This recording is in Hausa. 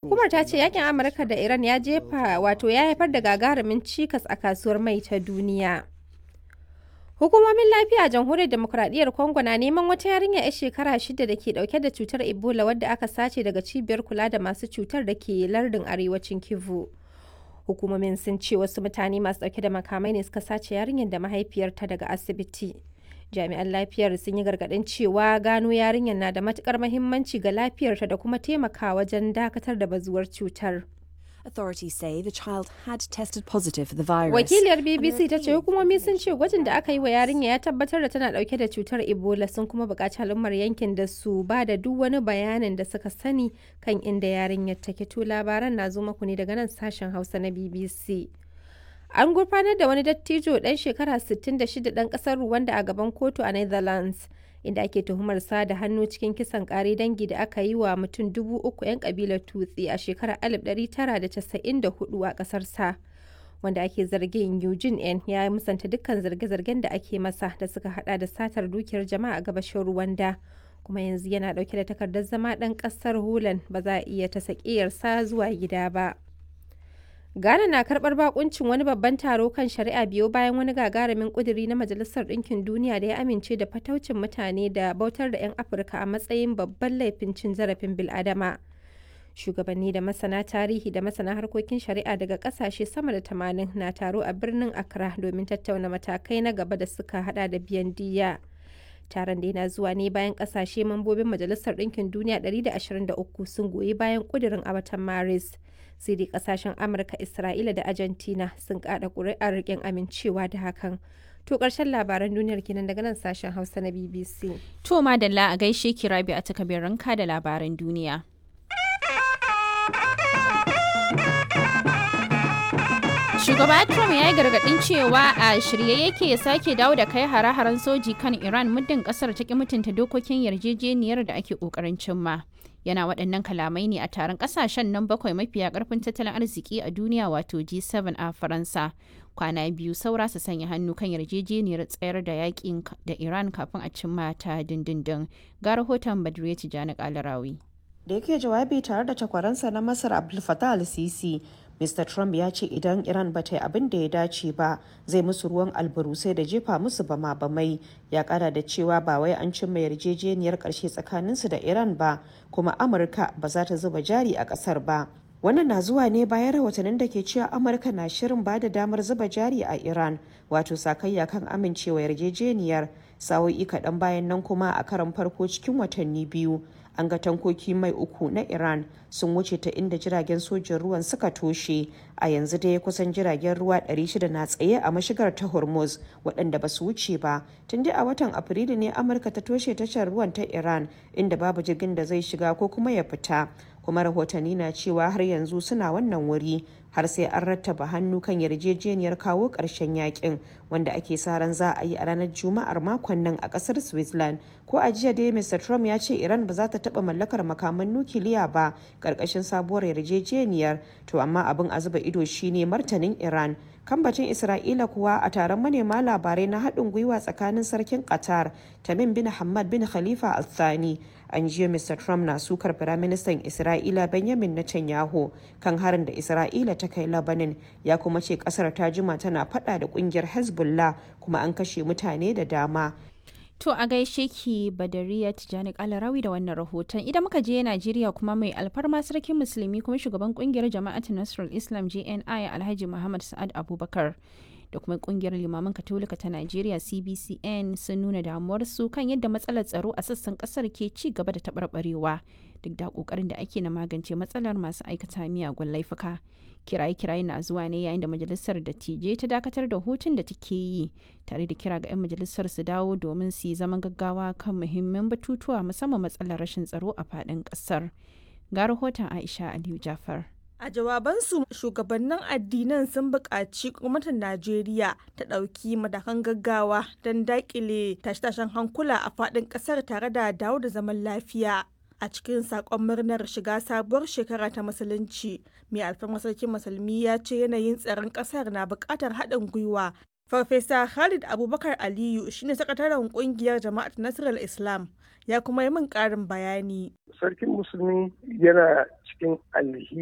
Hukumar ta ce yakin Amurka da Iran ya jefa wato ya haifar da gagarumin cikas a kasuwar mai ta duniya. Hukumomin lafiya a jamhuriyar demokuraɗiyyar Congo na neman wata yarinya 'yar shekara shida da ke ɗauke da cutar Ebola wadda aka sace daga cibiyar kula da masu cutar da ke lardin arewacin Kivu. Hukumomin sun ce wasu mutane masu ɗauke da makamai ne suka sace yarinyar da mahaifiyarta daga asibiti. Jami'an lafiyar sun yi gargaɗin cewa gano yarinyar na da matukar mahimmanci ga lafiyarta da kuma taimaka wajen dakatar da bazuwar cutar. Authorities say the child had tested positive for the virus. Wakiliyar BBC ta ce hukumomi sun ce gwajin da aka yi wa yarinya ya tabbatar da tana dauke da cutar Ebola sun kuma buƙaci al'ummar yankin da su ba da duk wani bayanin da suka sani kan inda yarinyar take to labaran na zo maku ne daga nan sashen Hausa na BBC. An gurfanar da wani dattijo ɗan shekara 66 ɗan ƙasar Rwanda a gaban kotu a Netherlands. inda ake tuhumar sa da hannu cikin kisan kare dangi da aka yi wa mutum dubu uku 'yan kabilar tutsi a shekarar 1994 a kasar sa wanda ake zargin Eugene N ya musanta dukkan zarge-zargen da ake masa da suka hada da satar dukiyar jama'a a gabashin Rwanda kuma yanzu yana dauke da takardar zama dan kasar Holland ba za a iya ta sa zuwa gida ba. Ghana na karbar bakuncin wani babban taro kan shari'a biyo bayan wani gagarumin kuduri na Majalisar Ɗinkin Duniya da ya amince da fataucin mutane da bautar da 'yan Afirka a matsayin babban laifin cin zarafin bil'adama. Shugabanni da masana tarihi da masana harkokin shari'a daga kasashe sama da tamanin na taro a birnin Accra domin tattauna matakai na gaba da suka hada da biyan diya. Taron da yana zuwa ne bayan kasashe mambobin Majalisar Ɗinkin Duniya 123 sun goyi bayan kudirin a watan Maris. sai dai kasashen amurka isra'ila da argentina sun kada kuri'ar rikin amincewa da hakan to karshen labaran duniyar kenan daga nan sashen hausa na bbc to madalla a gaishe ki rabi a takabin ranka da labaran duniya Shugaba Trump ya yi gargaɗin cewa a shirye yake sake dawo da kai hare-haren soji kan Iran muddin ƙasar ta ki mutunta dokokin yarjejeniyar da ake ƙoƙarin cimma. yana waɗannan kalamai ne a taron ƙasashen nan bakwai mafiya ƙarfin tattalin arziki a duniya wato G7 a Faransa. Kwana biyu saura su sanya hannu kan yarjejeniyar tsayar da yakin da Iran kafin a cimma ta dindindin. Ga rahoton Badriya Tijjani Kalarawi. Da yake jawabi tare da takwaransa na Masar Abdul Fattah al-Sisi, Mr. Trump ya ce idan Iran ba ta yi abin da ya dace ba zai musu ruwan albarusai da jefa musu bama bamai ya kara da cewa ba wai an cimma yarjejeniyar karshe tsakaninsu da Iran ba kuma Amurka ba za ta zuba jari a kasar ba. Wannan na zuwa ne bayan rahotannin da ke cewa Amurka na shirin ba da damar zuba jari a Iran wato sakayya kan amincewa yarjejeniyar sa'o'i kaɗan bayan nan kuma a karan farko cikin watanni biyu an ga tankoki mai uku na iran sun wuce ta inda jiragen sojin ruwan suka toshe a yanzu dai kusan jiragen ruwa 600 na tsaye a mashigar ta hormuz waɗanda ba su wuce ba tun dai a watan afrilu ne amurka ta toshe tashar ruwan ta iran inda babu jirgin da zai shiga ko kuma ya fita kuma rahotanni na cewa har yanzu suna wannan wuri har sai an rattaba hannu kan yarjejeniyar kawo ƙarshen yakin wanda ake sa ran za a yi a ranar juma'ar makon nan a ƙasar switzerland ko a jiya dai mr trump ya ce iran ba za ta taɓa mallakar makaman nukiliya ba ƙarƙashin sabuwar yarjejeniyar to amma abin a zuba ido shine martanin iran kambacin isra'ila kuwa a taron manema labarai na haɗin gwiwa tsakanin sarkin qatar tamim bin hamad bin khalifa al thani an jiya mr trump na sukar firaministan isra'ila benjamin netanyahu kan harin da isra'ila ta kai labanin ya kuma ce kasar ta jima tana fada da kungiyar hezbollah kuma an kashe mutane da dama To a gaishe ki Badariya Tijjani Kalarawi da wannan rahoton. Idan muka je Najeriya kuma mai alfarma sarkin musulmi kuma shugaban kungiyar jama'atin Nasrul Islam JNI Alhaji Muhammad Sa'ad Abubakar da kuma kungiyar limaman katolika ta Najeriya CBCN sun nuna damuwarsu kan yadda matsalar tsaro a sassan kasar ke ci gaba da taɓarɓarewa duk da ƙoƙarin da ake na magance matsalar masu aikata miyagun laifuka. kiraye-kiraye na zuwa ne yayin da majalisar dattijai ta dakatar da hutun da take yi tare da kira ga 'yan majalisar su dawo domin su yi zaman gaggawa kan muhimman batutuwa musamman matsalar rashin tsaro a faɗin ƙasar ga rahoton aisha aliyu jafar A jawabansu shugabannin addinan sun buƙaci gwamnatin Najeriya ta ɗauki matakan gaggawa don daƙile tashe-tashen hankula a faɗin ƙasar tare da dawo da zaman lafiya. A cikin saƙon murnar shiga sabuwar shekara ta musulunci, mai alfarma sarkin musulmi ya ce yanayin tsaron ƙasar na buƙatar haɗin gwiwa. Farfesa Khalid Abubakar Aliyu shine sakataren ƙungiyar Jama'at Nasarar Islam ya kuma yi min ƙarin bayani. Sarkin musulmi yana cikin alhi